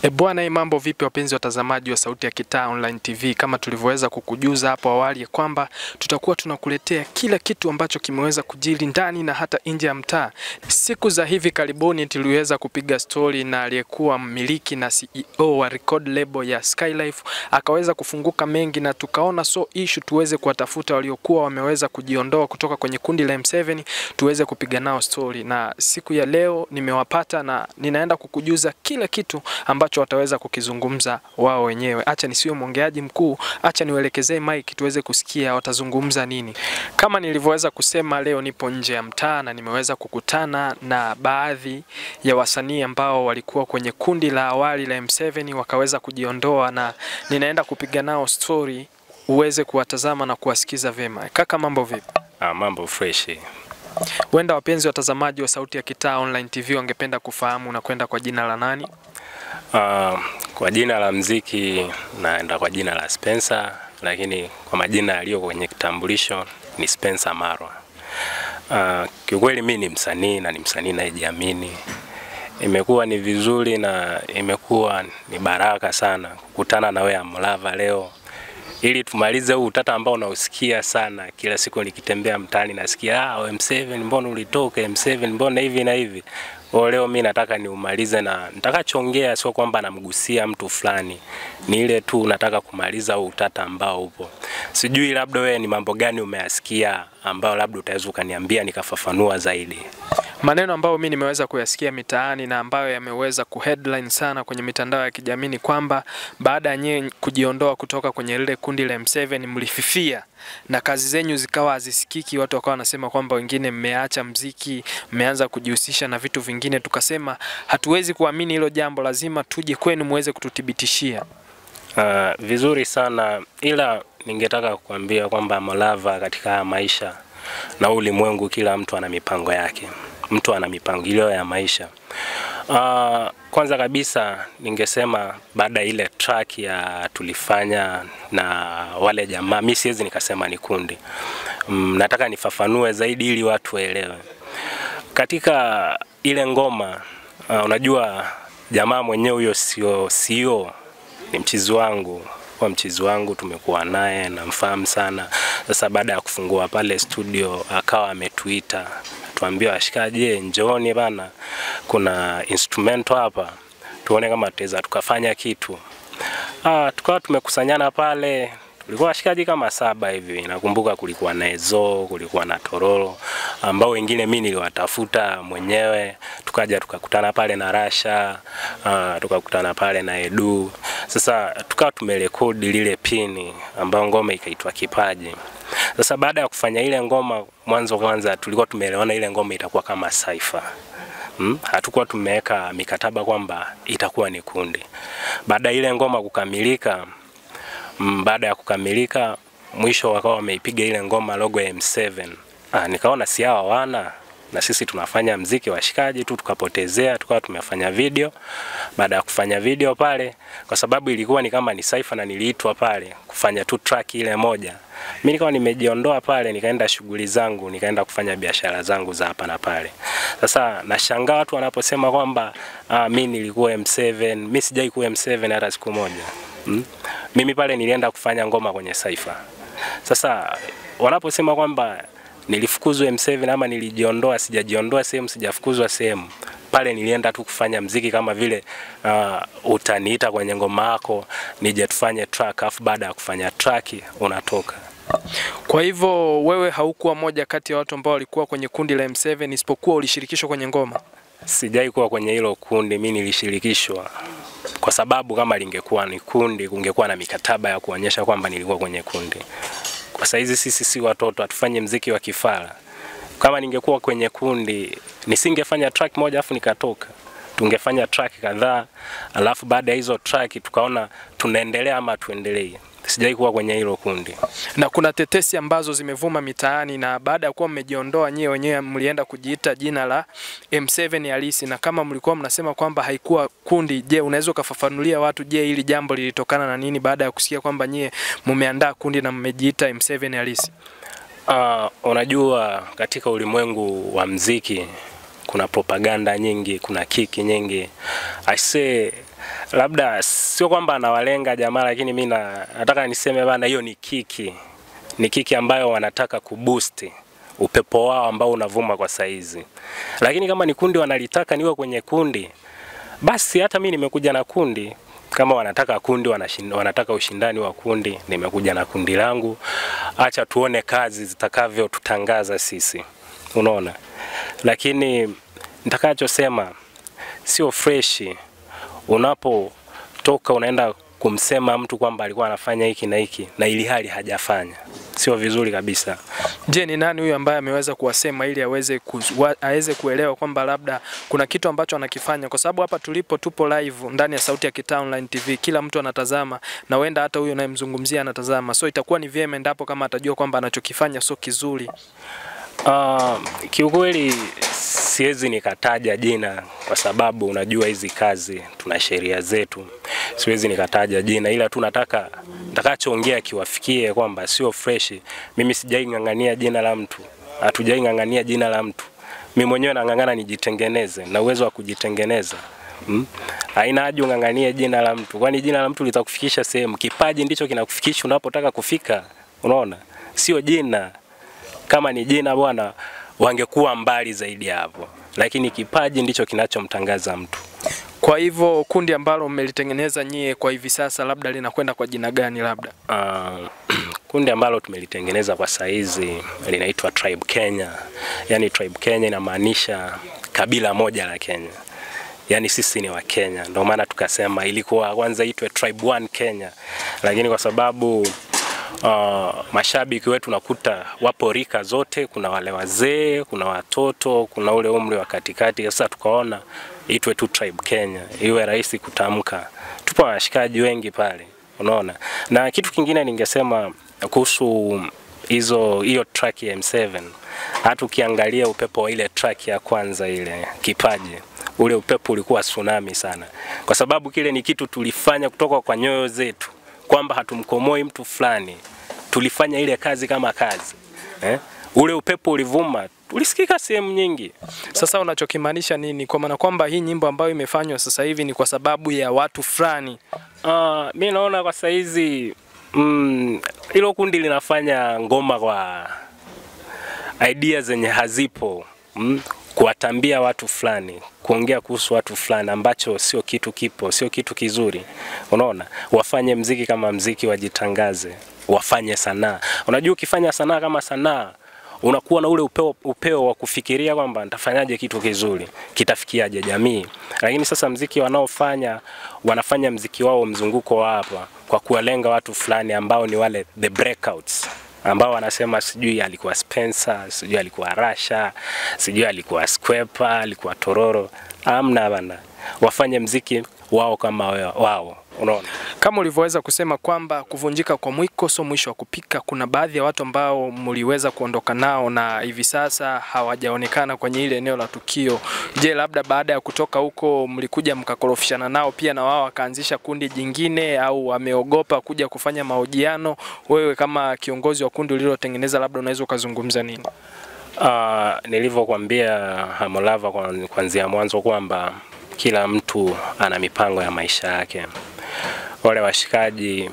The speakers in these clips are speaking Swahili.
E bwana, hii mambo vipi, wapenzi watazamaji wa Sauti ya Kitaa Online TV? Kama tulivyoweza kukujuza hapo awali ya kwamba tutakuwa tunakuletea kila kitu ambacho kimeweza kujiri ndani na hata nje ya mtaa. Siku za hivi karibuni tuliweza kupiga stori na aliyekuwa mmiliki na CEO wa record label ya Skylife, akaweza kufunguka mengi na tukaona so issue tuweze kuwatafuta waliokuwa wameweza kujiondoa kutoka kwenye kundi la M7 tuweze kupiga nao stori, na siku ya leo nimewapata na ninaenda kukujuza kila kitu ambacho wataweza kukizungumza wao wenyewe. Acha nisiwe mwongeaji mkuu, acha niwaelekezee mic tuweze kusikia watazungumza nini. Kama nilivyoweza kusema, leo nipo nje ya mtaa na nimeweza kukutana na baadhi ya wasanii ambao walikuwa kwenye kundi la awali la M7 wakaweza kujiondoa, na ninaenda kupiga nao story uweze kuwatazama na kuwasikiza vyema. Kaka, mambo vipi? Ah, mambo fresh. Huenda wapenzi watazamaji wa Sauti ya Kitaa Online TV wangependa kufahamu unakwenda kwa jina la nani? Ah, kwa jina la mziki naenda kwa jina la Spencer, lakini kwa majina yaliyo kwenye kitambulisho ni Spencer Marwa. Ah, kiukweli mi ni msanii na ni msanii nayejiamini. Imekuwa ni vizuri na imekuwa ni baraka sana kukutana na wewe Amlava leo ili tumalize huu utata ambao unausikia sana kila siku nikitembea mtaani nasikia ah, M7 mbona ulitoka M7 mbona hivi na hivi. Kwa leo mi nataka niumalize na nitakachoongea sio kwamba namgusia mtu fulani, ni ile tu nataka kumaliza huu utata ambao upo. Sijui labda wewe ni mambo gani umeyasikia ambayo labda utaweza ukaniambia nikafafanua zaidi. Maneno ambayo mi nimeweza kuyasikia mitaani na ambayo yameweza kuheadline sana kwenye mitandao ya kijamii ni kwamba baada ya nyewe kujiondoa kutoka kwenye lile kundi la M7 mlififia na kazi zenyu zikawa hazisikiki. Watu wakawa wanasema kwamba wengine mmeacha mziki, mmeanza kujihusisha na vitu vingine. Tukasema hatuwezi kuamini hilo jambo, lazima tuje kwenu muweze kututhibitishia. Uh, vizuri sana ila ningetaka kukuambia kwamba Malava katika haya maisha na ulimwengu, kila mtu ana mipango yake, mtu ana mipangilio ya maisha. Uh, kwanza kabisa ningesema baada ya ile track ya tulifanya na wale jamaa, mi siwezi nikasema ni kundi mm, nataka nifafanue zaidi ili watu waelewe. Katika ile ngoma uh, unajua jamaa mwenyewe huyo sio sio ni mchizi wangu kwa mchizi wangu tumekuwa naye namfahamu sana. Sasa baada ya kufungua pale studio akawa ametuita tuambia washikaji, je, njooni bana, kuna instrumento hapa, tuone kama tutaweza tukafanya kitu. Ah, tukawa tumekusanyana pale tulikuwa washikaji kama saba hivi. Nakumbuka kulikuwa na Ezo, kulikuwa na Tororo ambao wengine mimi niliwatafuta mwenyewe, tukaja tukakutana pale na Rasha, uh, tukakutana pale na Edu. Sasa tukawa tumerekodi lile pini ambayo ngoma ikaitwa Kipaji. Sasa baada ya kufanya ile ngoma, mwanzo kwanza tulikuwa tumeelewana ile ngoma itakuwa kama saifa Hmm? Hatukuwa tumeweka mikataba kwamba itakuwa ni kundi. Baada ya ile ngoma kukamilika, mm, baada ya kukamilika mwisho wakawa wameipiga ile ngoma logo ya M7. Ah, nikaona si hawa wana na sisi tunafanya mziki washikaji tu, tukapotezea, tukawa tumefanya video. Baada ya kufanya video pale, kwa sababu ilikuwa ni kama ni saifa na niliitwa pale kufanya tu track ile moja, mimi nikawa nimejiondoa pale, nikaenda shughuli zangu, nikaenda kufanya biashara zangu za hapa na pale. Sasa nashangaa watu wanaposema kwamba ah, mimi nilikuwa M7. Mimi sijai kuwa M7 hata siku moja. Hmm? Mimi pale nilienda kufanya ngoma kwenye Saifa. Sasa wanaposema kwamba nilifukuzwa M7 ama nilijiondoa, sijajiondoa sehemu, sijafukuzwa sehemu. Pale nilienda tu kufanya mziki kama vile uh, utaniita kwenye ngoma yako nije tufanye track, afu baada ya kufanya track unatoka. Kwa hivyo wewe haukuwa moja kati ya watu ambao walikuwa kwenye kundi la M7 isipokuwa ulishirikishwa kwenye ngoma. Sijai kuwa kwenye hilo kundi, mimi nilishirikishwa kwa sababu kama lingekuwa ni kundi, kungekuwa na mikataba ya kuonyesha kwamba nilikuwa kwenye kundi. Kwa saizi sisi si watoto, hatufanye mziki wa kifara. Kama ningekuwa kwenye kundi, nisingefanya track moja afu nikatoka. Tungefanya track kadhaa, alafu baada ya hizo track tukaona tunaendelea ama tuendelee. Sijai kuwa kwenye hilo kundi. Na kuna tetesi ambazo zimevuma mitaani, na baada ya kuwa mmejiondoa nyewe wenyewe mlienda kujiita jina la M7 halisi, na kama mlikuwa mnasema kwamba haikuwa kundi, je, unaweza ukafafanulia watu, je, hili jambo lilitokana na nini baada ya kusikia kwamba nyie mmeandaa kundi na mmejiita M7 halisi? Uh, unajua katika ulimwengu wa mziki kuna propaganda nyingi, kuna kiki nyingi. I say labda sio kwamba anawalenga jamaa, lakini mi na- nataka niseme bana, hiyo ni kiki, ni kiki ambayo wanataka kuboost upepo wao ambao unavuma kwa saizi. Lakini kama ni kundi wanalitaka niwe kwenye kundi, basi hata mi nimekuja na kundi. Kama wanataka kundi, wanashin, wanataka ushindani wa kundi, nimekuja na kundi langu. Acha tuone kazi zitakavyotutangaza sisi, unaona. Lakini nitakachosema sio freshi unapotoka unaenda kumsema mtu kwamba alikuwa anafanya hiki na hiki na ili hali hajafanya, sio vizuri kabisa. Je, ni nani huyu ambaye ameweza kuwasema ili aweze ku, wa, aweze kuelewa kwamba labda kuna kitu ambacho anakifanya, kwa sababu hapa tulipo tupo live ndani ya Sauti ya Kitaa Online TV, kila mtu anatazama na huenda hata huyu unayemzungumzia anatazama, so itakuwa ni vyema endapo kama atajua kwamba anachokifanya sio kizuri. Uh, kiukweli siwezi nikataja jina kwa sababu unajua hizi kazi tuna sheria zetu, siwezi nikataja jina, ila tu nataka nitakachoongea kiwafikie kwamba sio fresh. Mimi sijaing'ang'ania jina la mtu, hatujaing'ang'ania jina la mtu. Mimi mwenyewe nang'ang'ana nijitengeneze na uwezo wa kujitengeneza Mm. Haina haja ung'ang'anie jina la mtu, kwani jina la mtu litakufikisha sehemu. Kipaji ndicho kinakufikisha unapotaka kufika, unaona, sio jina kama ni jina bwana, wangekuwa mbali zaidi ya hapo, lakini kipaji ndicho kinachomtangaza mtu. Kwa hivyo kundi ambalo mmelitengeneza nyie kwa hivi sasa, labda linakwenda kwa jina gani? Labda Uh, kundi ambalo tumelitengeneza kwa saizi linaitwa Tribe Kenya. Yaani Tribe Kenya inamaanisha kabila moja la Kenya, yaani sisi ni wa Kenya, ndio maana tukasema ilikuwa kwanza itwe Tribe One Kenya, lakini kwa sababu uh, mashabiki wetu nakuta wapo rika zote, kuna wale wazee, kuna watoto, kuna ule umri wa katikati. Sasa tukaona itwe tu Tribe Kenya, iwe rahisi kutamka. Tupo washikaji wengi pale, unaona. Na kitu kingine ningesema kuhusu hizo hiyo track ya M7, hata ukiangalia upepo wa ile track ya kwanza ile kipaji ule upepo ulikuwa tsunami sana, kwa sababu kile ni kitu tulifanya kutoka kwa nyoyo zetu kwamba hatumkomoi mtu fulani, tulifanya ile kazi kama kazi eh? Ule upepo ulivuma, ulisikika sehemu nyingi. sasa unachokimaanisha nini? Kwa maana kwamba hii nyimbo ambayo imefanywa sasa hivi ni kwa sababu ya watu fulani. Uh, mi naona kwa saizi mm, hilo kundi linafanya ngoma kwa idea zenye hazipo mm, kuwatambia watu fulani, kuongea kuhusu watu fulani ambacho sio kitu kipo, sio kitu kizuri. Unaona, wafanye mziki kama mziki, wajitangaze, wafanye sanaa. Unajua, ukifanya sanaa kama sanaa unakuwa na ule upeo, upeo wa kufikiria kwamba nitafanyaje kitu kizuri, kitafikiaje jamii. Lakini sasa mziki wanaofanya wanafanya mziki wao mzunguko wa hapa kwa kuwalenga watu fulani ambao ni wale the breakouts ambao wanasema sijui alikuwa Spencer, sijui alikuwa Rasha, sijui alikuwa Skwepa, alikuwa Tororo. Amna bana, wafanye mziki wao kama wao, wao. Unaona? Kama ulivyoweza kusema kwamba kuvunjika kwa mwiko sio mwisho wa kupika, kuna baadhi ya watu ambao mliweza kuondoka nao na hivi sasa hawajaonekana kwenye ile eneo la tukio. Je, labda baada ya kutoka huko mlikuja mkakorofishana nao pia na wao wakaanzisha kundi jingine, au wameogopa kuja kufanya mahojiano? Wewe kama kiongozi wa kundi ulilotengeneza, labda unaweza ukazungumza nini? Uh, nilivyokuambia Hamolava kwa- kuanzia mwanzo kwamba kila mtu ana mipango ya maisha yake. Wale washikaji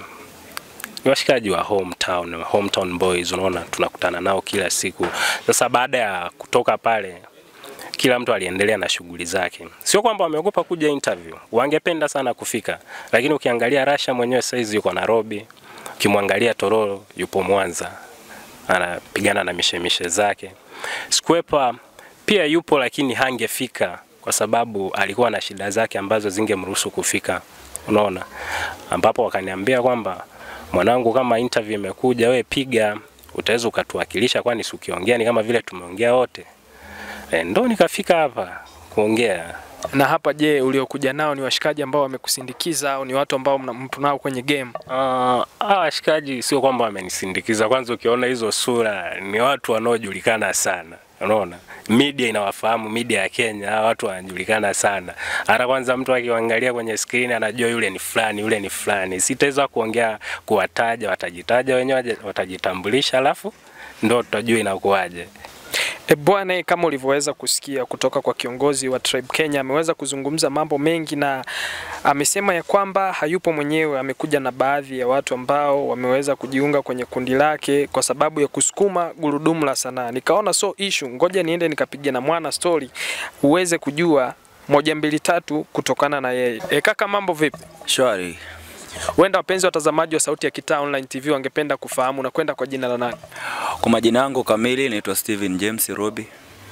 ni washikaji wa hometown, hometown boys, unaona tunakutana nao kila siku. Sasa baada ya kutoka pale, kila mtu aliendelea na shughuli zake. Sio kwamba wameogopa kuja interview, wangependa sana kufika, lakini ukiangalia Rasha mwenyewe saizi yuko Nairobi, ukimwangalia Tororo yupo Mwanza anapigana na mishemishe zake. Skwepa pia yupo lakini hangefika kwa sababu alikuwa na shida zake ambazo zingemruhusu kufika, unaona, ambapo wakaniambia kwamba mwanangu, kama interview imekuja, we piga, utaweza ukatuwakilisha, kwani si ukiongea ni kama vile tumeongea wote. E, ndo nikafika hapa kuongea. Na hapa, je, uliokuja nao ni washikaji ambao wamekusindikiza au ni watu ambao mna- mpo nao kwenye game? Uh, hawa washikaji sio kwamba wamenisindikiza. Kwanza ukiona hizo sura ni watu wanaojulikana sana, unaona media inawafahamu, media ya Kenya, hawa watu wanajulikana sana. Hata kwanza mtu akiwaangalia kwenye screen anajua yule ni fulani, yule ni fulani. Sitaweza kuongea kuwataja, watajitaja wenyewe, waje- watajitambulisha, alafu ndo tutajua inakuwaje. E bwana, kama ulivyoweza kusikia kutoka kwa kiongozi wa Tribe Kenya, ameweza kuzungumza mambo mengi na amesema ya kwamba hayupo mwenyewe, amekuja na baadhi ya watu ambao wameweza kujiunga kwenye kundi lake kwa sababu ya kusukuma gurudumu la sanaa. Nikaona so issue, ngoja niende nikapiga na mwana story uweze kujua moja mbili tatu kutokana na yeye. E kaka, mambo vipi? Shwari. Huenda wapenzi watazamaji wa Sauti ya Kitaa Online TV wangependa kufahamu na kwenda kwa jina la nani? Kwa majina yangu kamili naitwa Steven James Robi.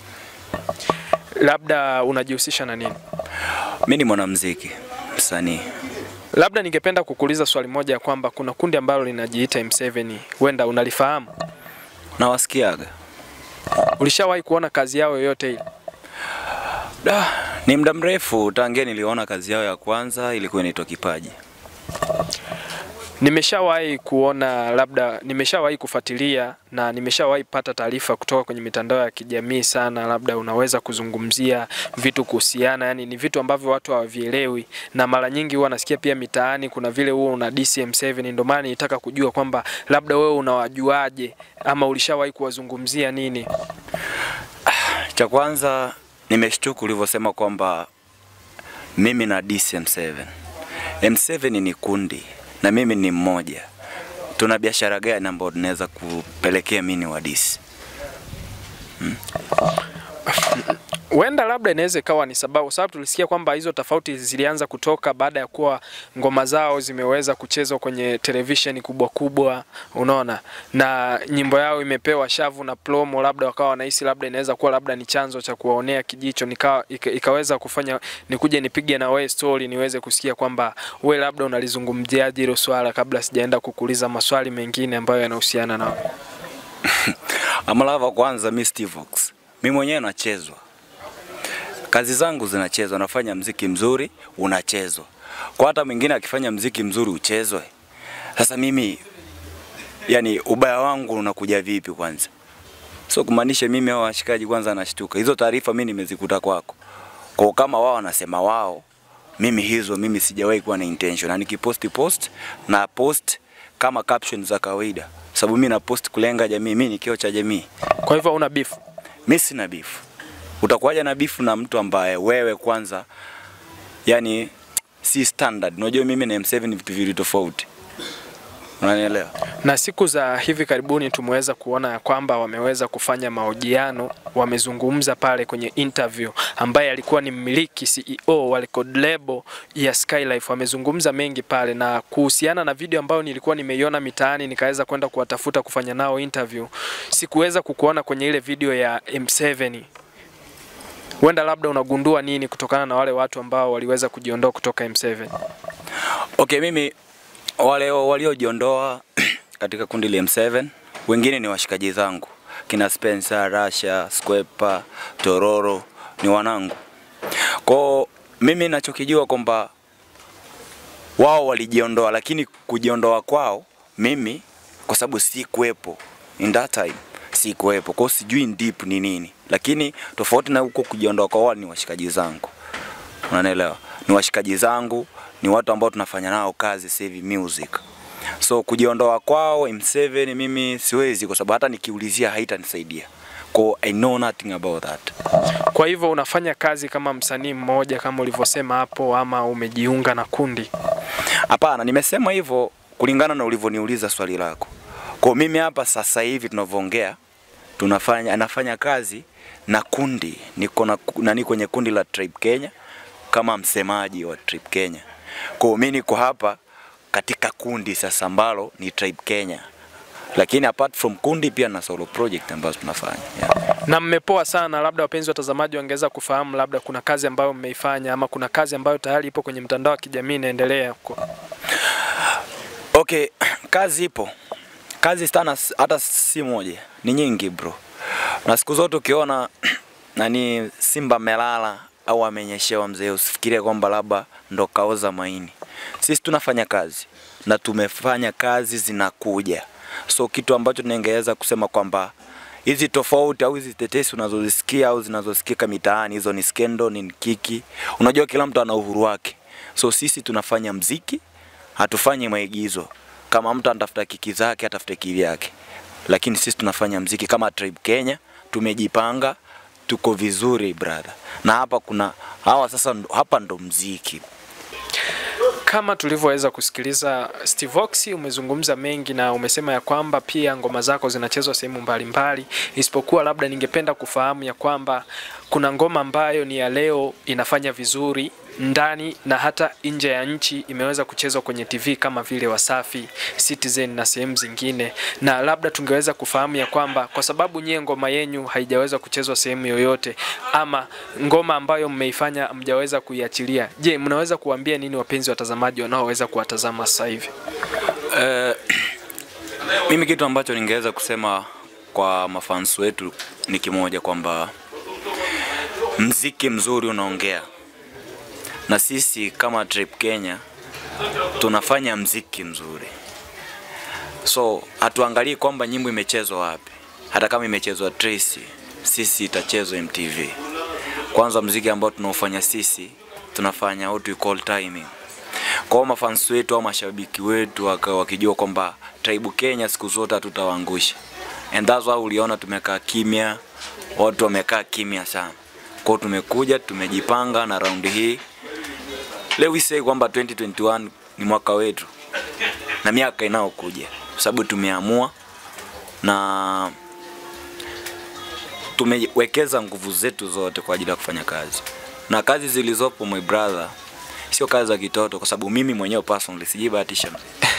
Labda unajihusisha na nini? Mimi ni mwanamuziki, msanii. Labda ningependa kukuuliza swali moja ya kwamba kuna kundi ambalo linajiita M7, huenda unalifahamu? Nawasikiaga. Ulishawahi kuona kazi yao yoyote ile? Da, ni muda mrefu tangia niliona kazi yao ya kwanza ilikuwa inaitwa Kipaji. Nimeshawahi kuona, labda nimeshawahi kufuatilia na nimeshawahi pata taarifa kutoka kwenye mitandao ya kijamii sana, labda unaweza kuzungumzia vitu kuhusiana, yani ni vitu ambavyo watu hawavielewi, na mara nyingi huwa nasikia pia mitaani kuna vile huwa una DCM7. Ndio maana nitaka kujua kwamba labda wewe unawajuaje ama ulishawahi kuwazungumzia nini? Cha kwanza nimeshtuka ulivyosema kwamba mimi na DCM7. M7 ni kundi na mimi ni mmoja. Tuna biashara gani ambayo tunaweza kupelekea mimi ni wadisi? Huenda labda inaweza ikawa ni sababu, sababu tulisikia kwamba hizo tofauti zilianza kutoka baada ya kuwa ngoma zao zimeweza kuchezwa kwenye televisheni kubwa kubwa, unaona, na nyimbo yao imepewa shavu na promo, labda wakawa wanahisi labda inaweza kuwa labda ni chanzo cha kuwaonea kijicho, nika, ika, ikaweza kufanya nikuje nipige na wewe story niweze kusikia kwamba we labda unalizungumziaje hilo swala, kabla sijaenda kukuuliza maswali mengine ambayo yanahusiana na wewe. Amalava, kwanza mi Steve Vox. Mi mwenyewe nachezwa, kazi zangu zinachezwa, nafanya mziki mzuri unachezwa, kwa hata mwingine akifanya mziki mzuri uchezwe. Sasa mimi yani, ubaya wangu unakuja vipi kwanza? So kumaanisha mimi hao washikaji kwanza nashtuka, hizo taarifa mimi nimezikuta kwako, kwa kama wao wanasema wao, mimi hizo mimi sijawahi kuwa na intention, na nikiposti post na post kama caption za kawaida, sababu mimi na post kulenga jamii, mimi ni kioo cha jamii. Kwa hivyo una beef? Mimi sina bifu. Utakuwaja na bifu na mtu ambaye wewe kwanza, yani si standard. Unajua mimi na M7 ni vitu viwili tofauti, unanielewa? na siku za hivi karibuni tumeweza kuona ya kwamba wameweza kufanya mahojiano, wamezungumza pale kwenye interview, ambaye alikuwa ni mmiliki CEO wa record label ya Skylife. Wamezungumza mengi pale, na kuhusiana na video ambayo nilikuwa nimeiona mitaani, nikaweza kwenda kuwatafuta kufanya nao interview, sikuweza kukuona kwenye ile video ya M7. Huenda labda unagundua nini kutokana na wale watu ambao waliweza kujiondoa kutoka M7? Okay, mimi wale waliojiondoa katika kundi la M7 wengine ni washikaji zangu kina Spencer, Rasha, Skwepa, Tororo ni wanangu. Kwa mimi ninachokijua kwamba wao walijiondoa, lakini kujiondoa kwao mimi kwa sababu si kuwepo in that time, si kuwepo kwao, sijui deep ni nini, lakini tofauti na huko kujiondoa kwa wao ni washikaji zangu, unanielewa? Ni washikaji zangu, ni watu ambao tunafanya nao kazi sasa hivi music. So kujiondoa kwao M7 mimi siwezi, kwa sababu hata nikiulizia haitanisaidia. Kwa I know nothing about that. Kwa hivyo unafanya kazi kama msanii mmoja kama ulivyosema hapo, ama umejiunga na kundi? Hapana, nimesema hivyo kulingana na ulivyoniuliza swali lako. Kwa mimi hapa sasa hivi tunavyoongea, tunafanya anafanya kazi na kundi, niko na nani kwenye kundi la Tribe Kenya kama msemaji wa Tribe Kenya. Kwa mimi niko hapa katika kundi sasa ambalo ni Tribe Kenya, lakini apart from kundi pia na solo project ambazo tunafanya yeah. na mmepoa sana. Labda wapenzi watazamaji wangeweza kufahamu, labda kuna kazi ambayo mmeifanya ama kuna kazi ambayo tayari ipo kwenye mtandao wa kijamii inaendelea huko. Okay, kazi ipo, kazi sana, hata si moja, ni nyingi bro, na siku zote ukiona nani Simba melala au amenyeshewa mzee, usifikirie kwamba labda ndo kaoza maini. Sisi tunafanya kazi na tumefanya kazi zinakuja, so kitu ambacho ningeweza kusema kwamba hizi tofauti au hizi tetesi unazozisikia au zinazosikika mitaani, hizo ni skendo, ni kiki. Unajua kila mtu ana uhuru wake, so sisi tunafanya mziki, hatufanyi maigizo. Kama mtu anatafuta kiki zake, atafute kivyake, lakini sisi tunafanya mziki kama Tribe Kenya, tumejipanga, tuko vizuri brother. Na hapa kuna hawa sasa, ndo- hapa ndo mziki. Kama tulivyoweza kusikiliza Steve Ox, umezungumza mengi na umesema ya kwamba pia ngoma zako zinachezwa sehemu mbalimbali, isipokuwa labda ningependa kufahamu ya kwamba kuna ngoma ambayo ni ya leo inafanya vizuri ndani na hata nje ya nchi imeweza kuchezwa kwenye TV kama vile Wasafi, Citizen na sehemu zingine, na labda tungeweza kufahamu ya kwamba kwa sababu nyie ngoma yenyu haijaweza kuchezwa sehemu yoyote, ama ngoma ambayo mmeifanya mjaweza kuiachilia, je, mnaweza kuambia nini wapenzi watazamaji wanaoweza kuwatazama sasa hivi? Eh, mimi kitu ambacho ningeweza kusema kwa mafans wetu ni kimoja kwamba mziki mzuri unaongea, na sisi kama Trip Kenya tunafanya mziki mzuri, so hatuangalii kwamba nyimbo imechezwa wapi. Hata kama imechezwa Tracy, sisi itachezwa MTV. Kwanza mziki ambao tunaofanya sisi tunafanya what we call timing kwa hiyo mafans wetu au mashabiki wetu waka- wakijua kwamba Tribe Kenya siku zote hatutawaangusha, and that's why uliona tumekaa kimya, watu wamekaa kimya sana. Kwa hiyo tumekuja tumejipanga, na raundi hii leo we say kwamba 2021 ni mwaka wetu na miaka inayokuja, kwa sababu tumeamua na tumewekeza nguvu zetu zote kwa ajili ya kufanya kazi, na kazi zilizopo my brother sio kazi za kitoto, kwa sababu mimi mwenyewe personally sijibahatisha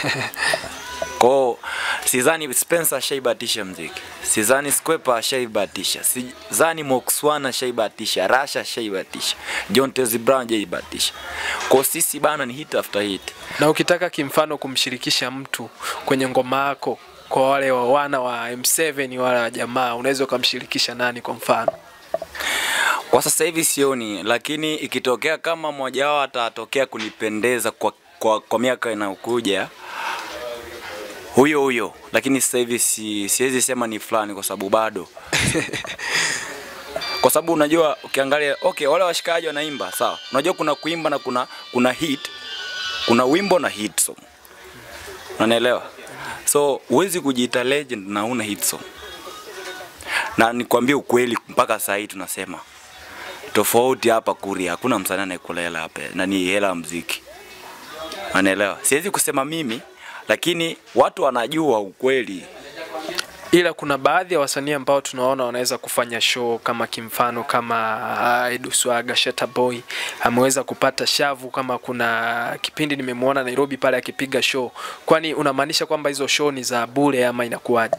kwao. Sidhani Spencer ashaibahatisha mziki, sidhani Skwepa ashaibahatisha, sidhani Moxwan ashaibahatisha, Rasha ashaibahatisha, John Tezi Brown hajaibahatisha. Kwa sisi bana ni hit after hit. Na ukitaka kimfano kumshirikisha mtu kwenye ngoma yako, kwa wale wa wana wa M7 wale wa jamaa, unaweza ukamshirikisha nani kwa mfano? Kwa sasa hivi sioni, lakini ikitokea kama mmoja wao atatokea kunipendeza kwa, kwa, kwa miaka inayokuja huyo huyo, lakini sasa hivi si, siwezi sema ni fulani kwa sababu bado kwa sababu unajua ukiangalia, okay, wale washikaji wanaimba sawa, unajua kuna kuimba na kuna kuna hit, kuna wimbo na hit song, unanielewa? So huwezi kujiita legend na una hit song, na nikwambie ukweli, mpaka saa hii tunasema tofauti hapa Kuria, hakuna msanii anayekula hela hapa, na ni hela ya mziki, unaelewa? Siwezi kusema mimi, lakini watu wanajua ukweli. ila kuna baadhi ya wasanii ambao tunaona wanaweza kufanya show kama kimfano kama uh, Edu Swaga Shatta Boy ameweza kupata shavu, kama kuna kipindi nimemwona Nairobi pale akipiga show. Kwani unamaanisha kwamba hizo show ni za bure ama inakuwaje?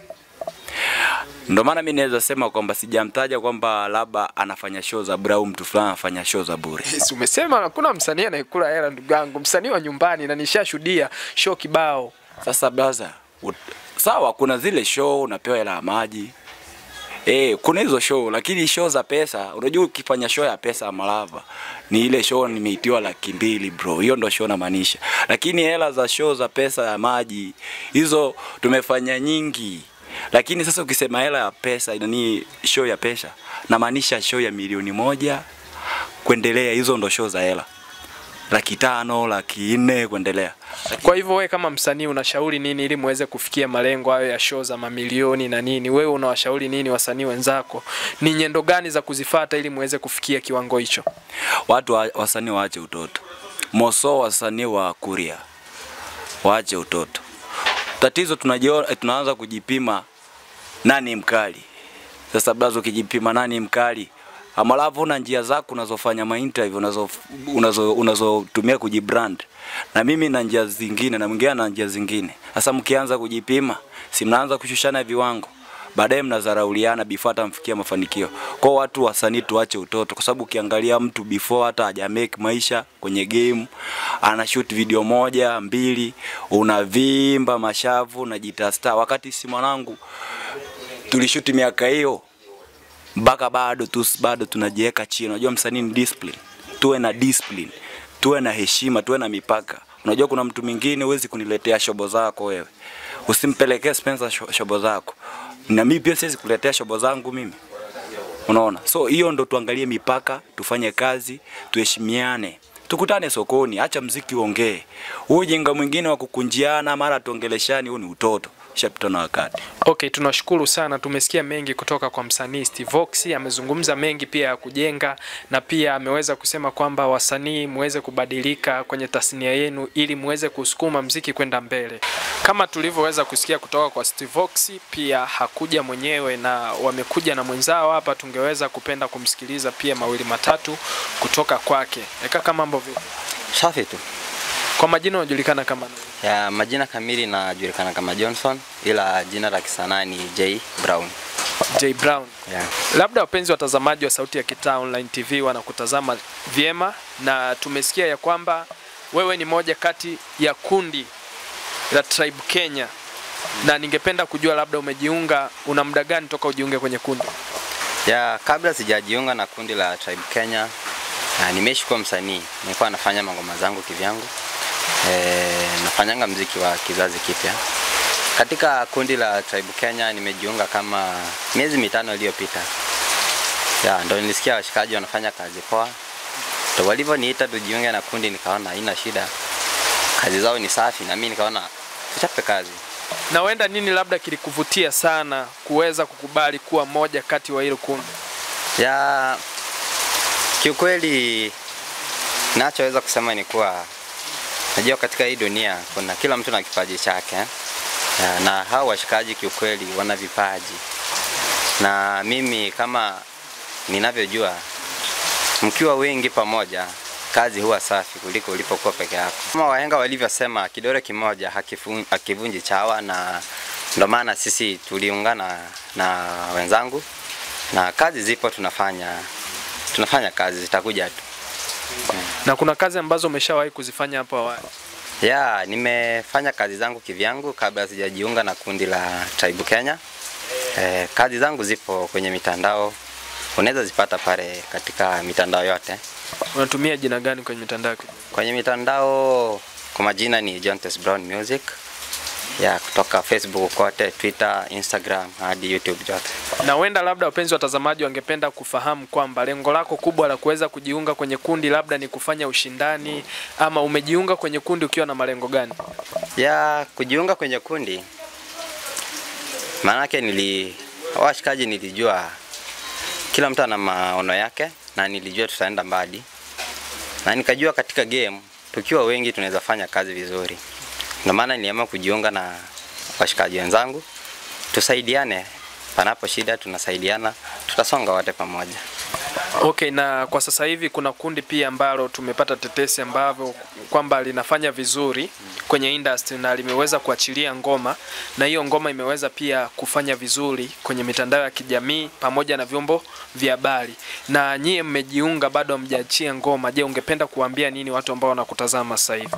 Ndio maana mimi naweza sema kwamba sijamtaja kwamba labda anafanya show za bure au mtu fulani anafanya show za bure. Yes, umesema hakuna msanii anayekula hela ndugu yangu, msanii wa nyumbani, na nishashuhudia show kibao. Sasa brother, ut- sawa, kuna zile show unapewa hela ya maji Eh, kuna hizo show lakini show za pesa, unajua ukifanya show ya pesa ya Malava ni ile show nimeitiwa laki mbili bro, hiyo ndo show namaanisha. Lakini hela za show za pesa ya maji hizo tumefanya nyingi, lakini sasa ukisema hela ya pesa ni show ya pesa, namaanisha show ya milioni moja kuendelea, hizo ndo show za hela, laki tano, laki nne kuendelea. Kwa hivyo wewe kama msanii unashauri nini ili muweze kufikia malengo hayo ya show za mamilioni na nini? Wewe unawashauri nini wasanii wenzako? Ni nyendo gani za kuzifata ili muweze kufikia kiwango hicho? watu wa, wasanii waache utoto moso wasanii wa kuria waache utoto tatizo tunajio, tunaanza kujipima nani mkali sasa blazo ukijipima nani mkali amalavu una njia zako unazofanya mainterview unazo unazo unazotumia kujibrand na mimi na njia zingine na mwingine na njia zingine sasa mkianza kujipima si mnaanza kushushana viwango baadaye mnadharauliana before hata mfikia mafanikio. Kwa watu wasanii tuache utoto, kwa sababu ukiangalia mtu before hata haja make maisha kwenye game, ana shoot video moja mbili, unavimba mashavu unajita star, wakati si mwanangu tulishuti miaka hiyo mpaka bado tu bado tunajiweka chini. Unajua msanii ni discipline, tuwe na discipline, tuwe na heshima, tuwe na mipaka. Unajua kuna mtu mwingine huwezi kuniletea shobo zako wewe, usimpelekee Spencer sho- shobo zako, na mimi pia siwezi kuletea shobo zangu mimi. Unaona, so hiyo ndo tuangalie mipaka, tufanye kazi, tuheshimiane, tukutane sokoni, acha mziki uongee. Huu ujinga mwingine wa kukunjiana mara tuongeleshani, huu ni utoto. chapter na wakati. Okay, tunashukuru sana. Tumesikia mengi kutoka kwa msanii Steve Vox, amezungumza mengi pia ya kujenga na pia ameweza kusema kwamba wasanii muweze kubadilika kwenye tasnia yenu ili muweze kusukuma mziki kwenda mbele. Kama tulivyoweza kusikia kutoka kwa Steve Vox, pia hakuja mwenyewe na wamekuja na mwenzao hapa, tungeweza kupenda kumsikiliza pia mawili matatu kutoka kwake. Eka mambo vipi? Safi tu. Kwa majina unajulikana kama nani? Ya majina kamili najulikana kama Johnson ila jina la kisanaa ni J Brown. J Brown. Yeah. Labda wapenzi watazamaji wa Sauti ya Kitaa Online TV wanakutazama vyema, na tumesikia ya kwamba wewe ni moja kati ya kundi la Tribe Kenya, na ningependa kujua labda umejiunga, una muda gani toka ujiunge kwenye kundi? Ya kabla sijajiunga na kundi la Tribe Kenya na nimeishi kuwa msanii, nilikuwa nafanya mangoma zangu kivyangu. E, nafanyanga mziki wa kizazi kipya. Katika kundi la Tribe Kenya nimejiunga kama miezi mitano iliyopita. Ya, ndo nilisikia washikaji wanafanya kazi poa. Ndo walivyoniita tujiunge na kundi, nikaona haina shida, kazi zao ni safi, na mimi nikaona tuchape kazi. Na wenda nini labda kilikuvutia sana kuweza kukubali kuwa moja kati wa hilo kundi? Ya kiukweli, nachoweza kusema ni kuwa najua katika hii dunia kuna kila mtu na kipaji chake ya, na hao washikaji kiukweli wana vipaji, na mimi kama ninavyojua, mkiwa wengi pamoja kazi huwa safi kuliko ulipokuwa peke yako. Kama wahenga walivyosema, kidole kimoja hakifu- hakivunji chawa, na ndo maana sisi tuliungana na wenzangu na kazi zipo, tunafanya tunafanya kazi, zitakuja tu. Na kuna kazi ambazo umeshawahi kuzifanya hapo awali? Ya, nimefanya kazi zangu kivyangu kabla sijajiunga na kundi la Tribe Kenya. Eh, kazi zangu zipo kwenye mitandao, unaweza zipata pale katika mitandao yote. Unatumia jina gani kwenye mitandao? ya kijamii? Kwenye mitandao kwa majina ni Jontes Brown Music. Ya, kutoka Facebook kote, Twitter, Instagram hadi YouTube yote. Na wenda labda wapenzi watazamaji wangependa kufahamu kwamba lengo lako kubwa la kuweza kujiunga kwenye kundi labda ni kufanya ushindani ama umejiunga kwenye kundi ukiwa na malengo gani? ya kujiunga kwenye kundi maanake nili washikaji nilijua kila mtu ana maono yake na nilijua tutaenda mbali na nikajua katika game tukiwa wengi tunaweza fanya kazi vizuri ndio maana niliamua kujiunga na washikaji wenzangu tusaidiane panapo shida tunasaidiana tutasonga wote pamoja Okay, na kwa sasa hivi kuna kundi pia ambalo tumepata tetesi ambavyo kwamba linafanya vizuri kwenye industry na limeweza kuachilia ngoma na hiyo ngoma imeweza pia kufanya vizuri kwenye mitandao ya kijamii pamoja na vyombo vya habari. Na nyie mmejiunga bado hamjaachia ngoma. Je, ungependa kuambia nini watu ambao wanakutazama sasa hivi?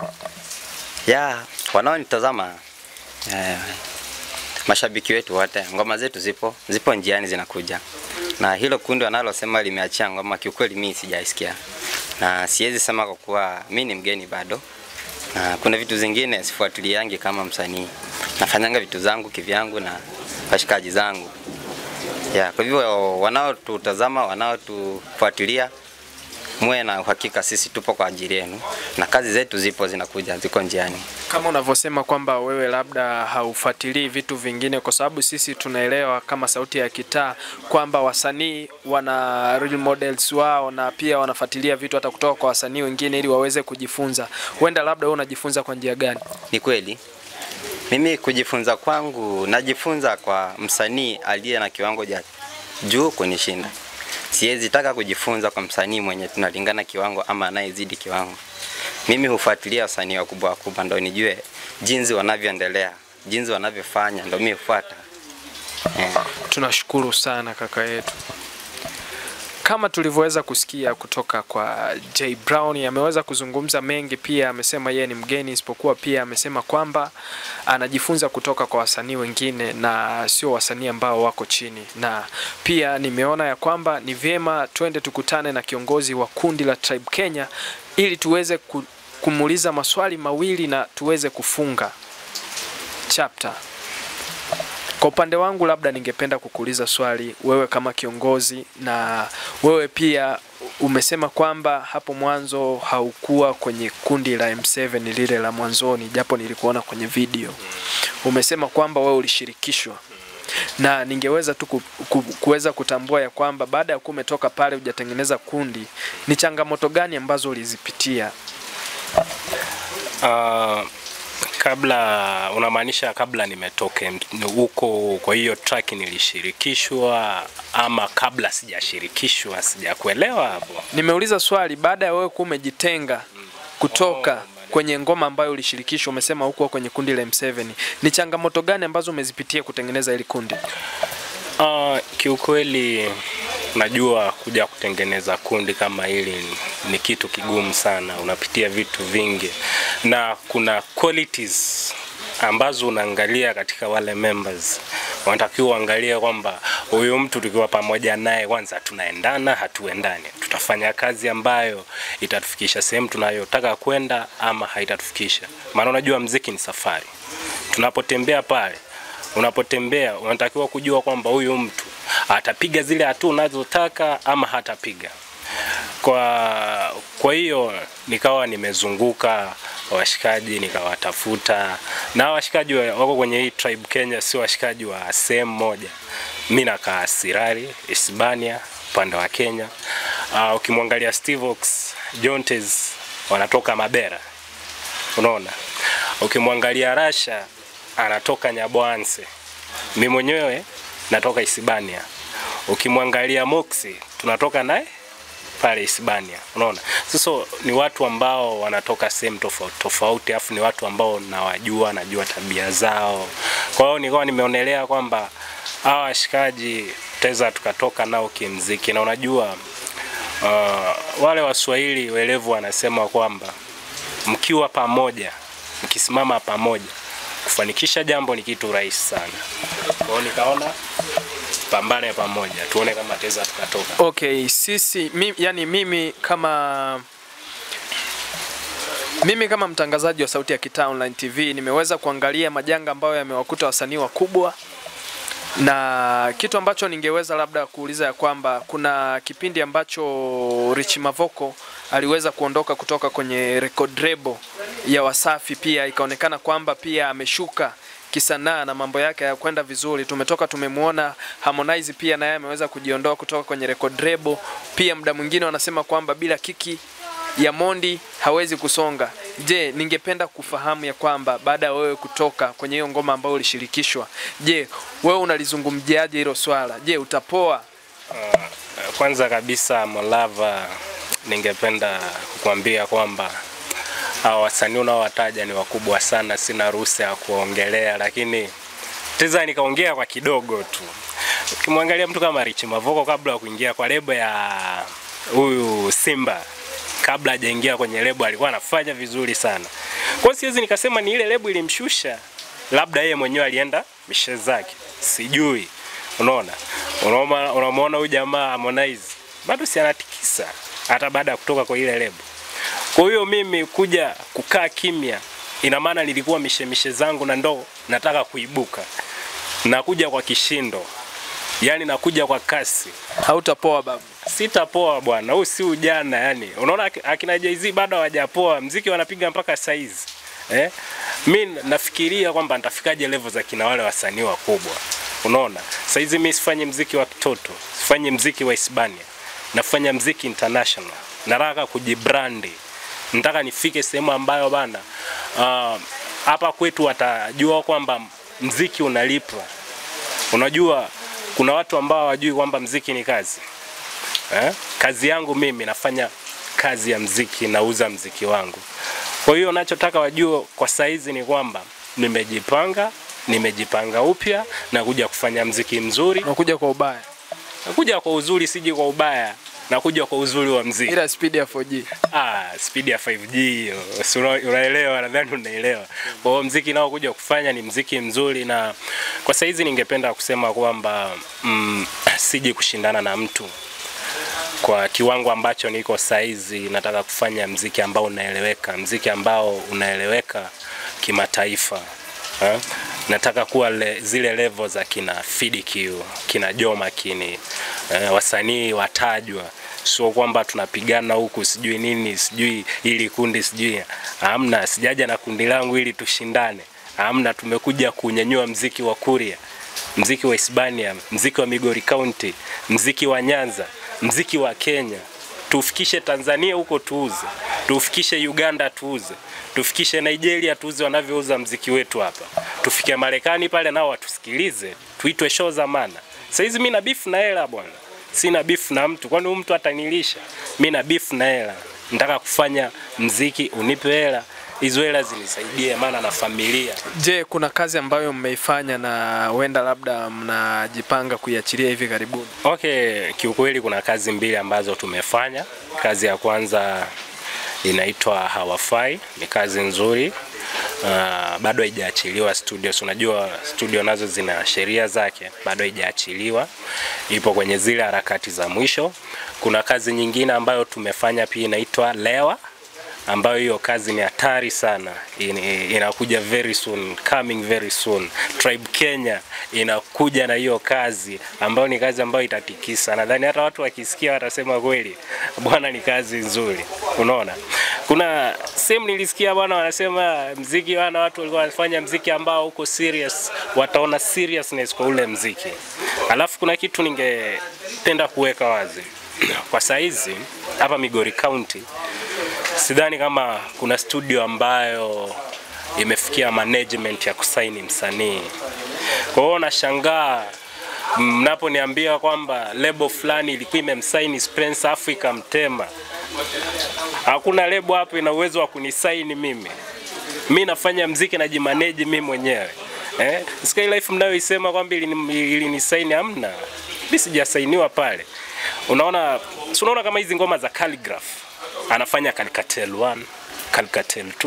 ya wanaonitazama eh, mashabiki wetu wote, ngoma zetu zipo zipo njiani zinakuja, na hilo kundi wanalosema limeachia ngoma, kiukweli mimi sijaisikia na siwezi sema kwa kuwa mi ni mgeni bado, na kuna vitu zingine sifuatiliangi kama msanii, nafanyanga vitu zangu kivyangu na washikaji zangu ya, kwa hivyo wanaotutazama, wanaotufuatilia muwe na uhakika sisi tupo kwa ajili yenu na kazi zetu zipo zinakuja, ziko njiani. Kama unavyosema kwamba wewe labda haufuatilii vitu vingine, kwa sababu sisi tunaelewa kama Sauti ya Kitaa kwamba wasanii wana role models wao na pia wanafuatilia vitu hata kutoka kwa wasanii wengine ili waweze kujifunza. Huenda labda wewe unajifunza kwa njia gani? Ni kweli mimi kujifunza kwangu najifunza kwa msanii aliye na kiwango cha juu kunishinda. Siwezi taka kujifunza kwa msanii mwenye tunalingana kiwango ama anayezidi kiwango. Mimi hufuatilia wasanii wakubwa wakubwa ndo nijue jinsi wanavyoendelea, jinsi wanavyofanya ndo mimi hufuata. Eh. Tunashukuru sana kaka yetu. Kama tulivyoweza kusikia kutoka kwa J Brown, ameweza kuzungumza mengi, pia amesema yeye ni mgeni, isipokuwa pia amesema kwamba anajifunza kutoka kwa wasanii wengine na sio wasanii ambao wako chini, na pia nimeona ya kwamba ni vyema twende tukutane na kiongozi wa kundi la Tribe Kenya ili tuweze ku- kumuuliza maswali mawili na tuweze kufunga chapter. Kwa upande wangu, labda ningependa kukuuliza swali, wewe kama kiongozi, na wewe pia umesema kwamba hapo mwanzo haukuwa kwenye kundi la M7 lile la mwanzoni, japo nilikuona kwenye video. Umesema kwamba wewe ulishirikishwa na ningeweza tu ku- ku- kuweza kutambua ya kwamba baada ya kuwa umetoka pale hujatengeneza kundi, ni changamoto gani ambazo ulizipitia? Uh, kabla unamaanisha kabla nimetoke m- huko, kwa hiyo track nilishirikishwa ama kabla sijashirikishwa? Sijakuelewa hapo. Nimeuliza swali baada ya wewe kuwa umejitenga kutoka kwenye ngoma ambayo ulishirikishwa, umesema huko kwenye kundi la M7, ni changamoto gani ambazo umezipitia kutengeneza hili kundi? Uh, kiukweli najua kuja kutengeneza kundi kama hili ni, ni kitu kigumu sana, unapitia vitu vingi na kuna qualities ambazo unaangalia katika wale members. Wanatakiwa uangalie kwamba huyu mtu tukiwa pamoja naye, kwanza tunaendana, hatuendani, tutafanya kazi ambayo itatufikisha sehemu tunayotaka kwenda ama haitatufikisha. Maana unajua mziki ni safari, tunapotembea pale unapotembea unatakiwa kujua kwamba huyu mtu atapiga zile hatua unazotaka ama hatapiga. Kwa kwa hiyo nikawa nimezunguka washikaji nikawatafuta, na washikaji wa- wako kwenye hii tribe Kenya, sio washikaji wa sehemu moja. Mimi nakaa Sirari, Hispania, upande wa Kenya. Uh, ukimwangalia Steve Ox, Jontes wanatoka Mabera, unaona. Ukimwangalia Rasha anatoka Nyabwanse, mi mwenyewe natoka Hispania. Ukimwangalia Moxie tunatoka naye pale Hispania, unaona. Sasa ni watu ambao wanatoka sehemu tofauti tofauti, afu ni watu ambao nawajua, najua tabia zao. Kwa hiyo nikawa nimeonelea kwamba hawa washikaji tutaweza tukatoka nao kimziki, na unajua uh, wale Waswahili welevu wanasema kwamba mkiwa pamoja, mkisimama pamoja, kufanikisha jambo ni kitu rahisi sana. Kwa hiyo nikaona pambane pamoja, tuone kama teza tukatoka. Okay, sisi mi, yani mimi kama mimi kama mtangazaji wa Sauti ya Kitaa Online TV nimeweza kuangalia majanga ambayo yamewakuta wasanii wakubwa, na kitu ambacho ningeweza labda kuuliza ya kwamba kuna kipindi ambacho Rich Mavoko aliweza kuondoka kutoka kwenye record label ya Wasafi, pia ikaonekana kwamba pia ameshuka kisanaa na mambo yake hayakwenda vizuri. Tumetoka tumemwona Harmonize pia naye ameweza kujiondoa kutoka kwenye record label. Pia muda mwingine wanasema kwamba bila kiki ya Mondi hawezi kusonga. Je, ningependa kufahamu ya kwamba baada ya wewe kutoka kwenye hiyo ngoma ambayo ulishirikishwa, je, wewe unalizungumziaje hilo swala? Je, utapoa? Kwanza kabisa Molava, ningependa kukuambia kwamba hawa wasanii unaowataja ni wakubwa sana, sina ruhusa ya kuongelea, lakini teza nikaongea kwa kidogo tu. Ukimwangalia mtu kama Rich Mavoko kabla ya kuingia kwa lebo ya huyu Simba, kabla hajaingia kwenye lebo alikuwa anafanya vizuri sana. Kwa hiyo siwezi nikasema ni ile lebo ilimshusha, labda yeye mwenyewe alienda mishe zake, sijui. Unaona, unaona, unamwona huyu jamaa Harmonize bado si anatikisa hata baada ya kutoka kwa ile lebo. Kwa hiyo mimi kuja kukaa kimya, ina maana nilikuwa mishemishe zangu na ndo nataka kuibuka, nakuja kwa kishindo, yani nakuja kwa kasi, Hautapoa babu. sitapoa bwana, huu si ujana yani. Unaona ak- akina Jay-Z bado hawajapoa, mziki wanapiga mpaka saizi eh? Mi nafikiria kwamba nitafikaje level za kina wale wasanii wakubwa. Unaona, saizi mi sifanyi mziki wa kitoto, sifanyi mziki wa Hispania, nafanya mziki international, nataka kujibrandi, nataka nifike sehemu ambayo bana ah, hapa kwetu watajua kwamba mziki unalipa. Unajua kuna watu ambao hawajui kwamba mziki ni kazi eh? Kazi yangu mimi nafanya kazi ya mziki, nauza mziki wangu. Kwa hiyo nachotaka wajue kwa saizi ni kwamba nimejipanga, nimejipanga upya na kuja kufanya mziki mzuri, Unakuja kwa ubaya. nakuja kwa uzuri, siji kwa ubaya, nakuja kwa uzuri wa mziki. Ila speed ya 4G. Ah, speed ya 5G hiyo. Si una- unaelewa, nadhani unaelewa. Kwa hiyo mziki nao kuja kufanya ni mziki mzuri, na kwa saizi ningependa kusema kwamba mm, siji kushindana na mtu kwa kiwango ambacho niko saizi. Nataka kufanya mziki ambao unaeleweka, mziki ambao unaeleweka kimataifa. Ha? nataka kuwa le, zile level za kina Fidq, kina Joma kini eh, wasanii watajwa, sio kwamba tunapigana huku sijui nini sijui ili kundi sijui. Hamna, sijaja na kundi langu ili tushindane. Hamna, tumekuja kunyanyua mziki wa Kuria, mziki wa Hispania, mziki wa Migori County, mziki wa Nyanza, mziki wa Kenya tufikishe Tanzania huko tuuze, tufikishe Uganda tuuze, tufikishe Nigeria tuuze wanavyouza mziki wetu hapa, tufike Marekani pale nao watusikilize, tuitwe show za maana. Saizi mimi na beef na hela bwana, sina beef na mtu, kwani huyu mtu atanilisha? Mimi na beef na hela, nataka kufanya mziki, unipe hela hizo hela zinisaidie, maana na familia. Je, kuna kazi ambayo mmeifanya na huenda labda mnajipanga kuiachilia hivi karibuni? Okay, kiukweli kuna kazi mbili ambazo tumefanya. Kazi ya kwanza inaitwa Hawafai, ni kazi nzuri. Uh, bado haijaachiliwa studio. Si unajua studio nazo zina sheria zake, bado haijaachiliwa, ipo kwenye zile harakati za mwisho. Kuna kazi nyingine ambayo tumefanya pia inaitwa Lewa ambayo hiyo kazi ni hatari sana, In, inakuja very soon, coming very soon. Tribe Kenya inakuja na hiyo kazi ambayo ni kazi ambayo itatikisa. Nadhani hata watu wakisikia watasema kweli, bwana, ni kazi nzuri. Unaona, kuna sehemu nilisikia bwana wanasema mziki wana watu walikuwa wanafanya mziki ambao uko serious, wataona seriousness kwa ule mziki. Alafu kuna kitu ningependa kuweka wazi kwa saizi hapa Migori County sidhani kama kuna studio ambayo imefikia management ya kusaini msanii. Kwa hiyo nashangaa mnaponiambia kwamba lebo fulani ilikuwa imemsaini Spence afu ikamtema. Hakuna lebo hapo ina uwezo wa kunisaini mimi. Mi nafanya mziki najimanage mimi mwenyewe. Eh? Sky Life mnayoisema kwamba ilinisaini ili hamna. Mimi sijasainiwa pale. Unaona, si unaona kama hizi ngoma za Calligraph anafanya Calcatel 1, Calcatel 2.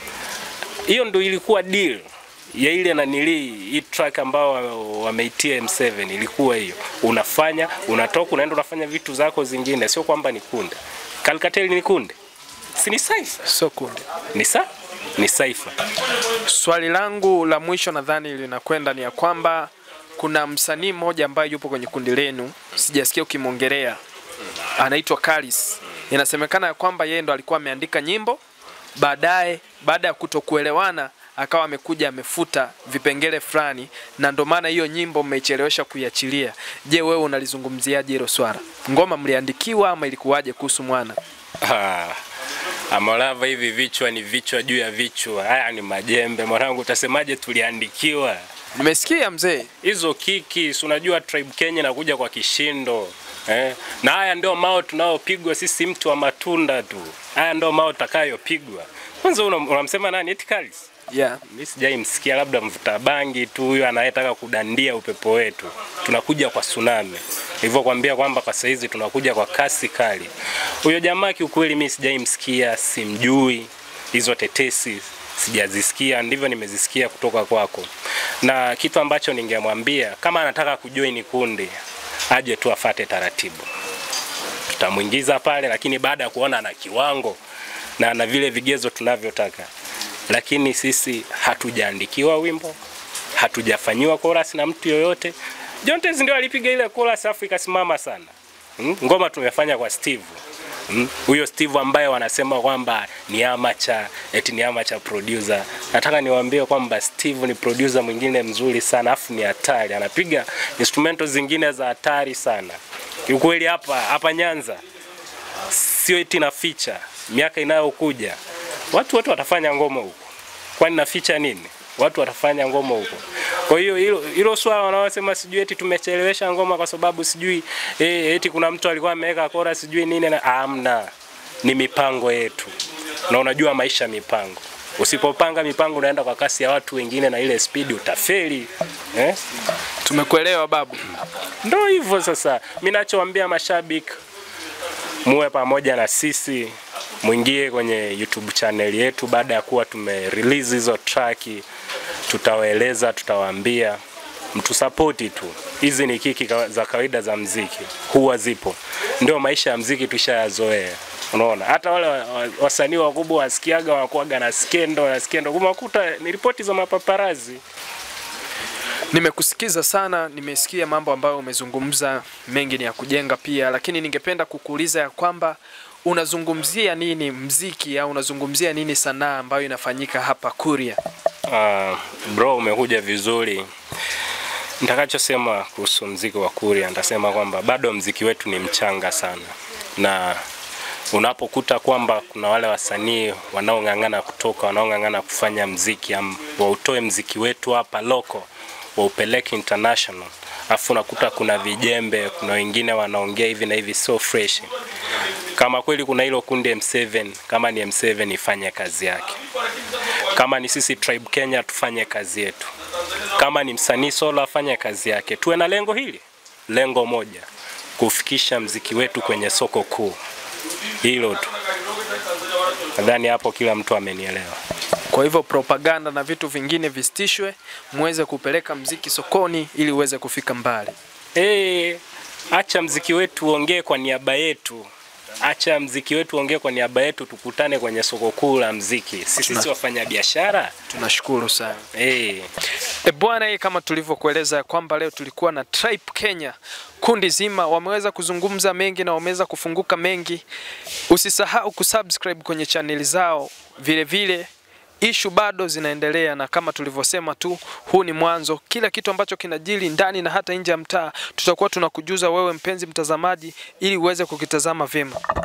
Hiyo ndo ilikuwa deal ya ile nanili hii track ambao wameitia M7 ilikuwa hiyo. Unafanya, unatoka unaenda unafanya vitu zako zingine, sio kwamba ni kunde. Calcatel ni kunde. Si ni cipher? Sio kundi. Ni sa? Ni cipher. Swali langu la mwisho nadhani linakwenda ni ya kwamba kuna msanii mmoja ambaye yupo kwenye kundi lenu, sijasikia ukimwongelea, anaitwa Kalis. Inasemekana ya kwamba yeye ndo alikuwa ameandika nyimbo, baadaye baada ya kutokuelewana akawa amekuja amefuta vipengele fulani, na ndo maana hiyo nyimbo mmechelewesha kuiachilia. Je, wewe unalizungumziaje hilo swala? Ngoma mliandikiwa ama ilikuwaje kuhusu mwana? Ah, Amolava, hivi vichwa ni vichwa juu ya vichwa, haya ni majembe mwanangu, utasemaje tuliandikiwa? Nimesikia mzee, hizo kiki, si unajua Tribe Kenya inakuja kwa kishindo eh? Na haya ndio mao tunaopigwa sisi, mtu wa matunda tu. Haya ndio mao takayopigwa. Kwanza unamsema nani? Eti Kalis? yeah. Mimi sijaimsikia, labda mvuta bangi tu huyo anayetaka kudandia upepo wetu. Tunakuja kwa tsunami. Nilivyokuambia kwamba kwa saizi tunakuja kwa kasi kali. Huyo jamaa kiukweli mimi sijaimsikia, simjui. Hizo tetesi sijazisikia, ndivyo nimezisikia kutoka kwako. Na kitu ambacho ningemwambia kama anataka kujoin kundi aje tu afate taratibu, tutamwingiza pale, lakini baada ya kuona ana kiwango na na vile vigezo tunavyotaka. Lakini sisi hatujaandikiwa wimbo, hatujafanyiwa chorus na mtu yoyote. Jontez ndio alipiga ile chorus afu ikasimama sana. Hmm? Ngoma tumefanya kwa Steve huyo mm. Steve ambaye wanasema kwamba ni amateur, eti ni amateur producer. Nataka niwaambie kwamba Steve ni producer mwingine mzuri sana, afu ni hatari, anapiga instrumento zingine za hatari sana. Kiukweli hapa hapa Nyanza sio eti na feature, miaka inayokuja watu wote watafanya ngoma huko, kwani na feature nini? Watu watafanya ngoma huko. Kwa hiyo hilo hilo swala wanaosema sijui eti tumechelewesha ngoma kwa sababu sijui eh, eti kuna mtu alikuwa ameweka kora sijui nini na amna. Ni mipango yetu. Na unajua maisha mipango. Usipopanga mipango unaenda kwa kasi ya watu wengine na ile speed utafeli. Eh? Tumekuelewa babu. Ndio hivyo sasa. Mimi nachowaambia mashabiki muwe pamoja na sisi mwingie kwenye YouTube channel yetu baada ya kuwa tume release hizo track tutawaeleza, tutawaambia mtusapoti tu. Hizi ni kiki za kawaida za mziki, huwa zipo, ndio maisha ya mziki tushayazoea. Unaona, hata wale wasanii wakubwa wasikiaga wanakuaga na skendo na skendo, kumakuta ni ripoti za mapaparazi Nimekusikiza sana, nimesikia mambo ambayo umezungumza, mengi ni ya kujenga pia, lakini ningependa kukuuliza ya kwamba unazungumzia nini mziki au unazungumzia nini sanaa ambayo inafanyika hapa Kuria? Uh, bro umekuja vizuri. Nitakachosema kuhusu mziki wa Kuria, nitasema kwamba bado mziki wetu ni mchanga sana, na unapokuta kwamba kuna wale wasanii wanaong'ang'ana kutoka wanaong'ang'ana kufanya mziki am, wautoe mziki wetu hapa loko waupeleke international, afu unakuta kuna vijembe, kuna wengine wanaongea hivi na hivi, sio fresh. Kama kweli kuna hilo kundi M7, kama ni M7 ifanye kazi yake kama ni sisi Tribe Kenya tufanye kazi yetu, kama ni msanii solo afanye kazi yake. Tuwe na lengo hili, lengo moja, kufikisha mziki wetu kwenye soko kuu. Hilo tu, nadhani hapo kila mtu amenielewa. Kwa hivyo propaganda na vitu vingine visitishwe, muweze kupeleka mziki sokoni ili uweze kufika mbali. Hey, acha mziki wetu uongee kwa niaba yetu, acha mziki wetu uongee kwa niaba yetu, tukutane kwenye soko kuu la mziki. Sisi si wafanya biashara Tunashukuru sana. hey. E bwana, hii kama tulivyokueleza ya kwamba leo tulikuwa na Tribe Kenya, kundi zima wameweza kuzungumza mengi na wameweza kufunguka mengi. Usisahau kusubscribe kwenye chaneli zao, vile vile ishu bado zinaendelea, na kama tulivyosema tu, huu ni mwanzo. Kila kitu ambacho kinajiri ndani na hata nje ya mtaa tutakuwa tunakujuza wewe mpenzi mtazamaji, ili uweze kukitazama vyema.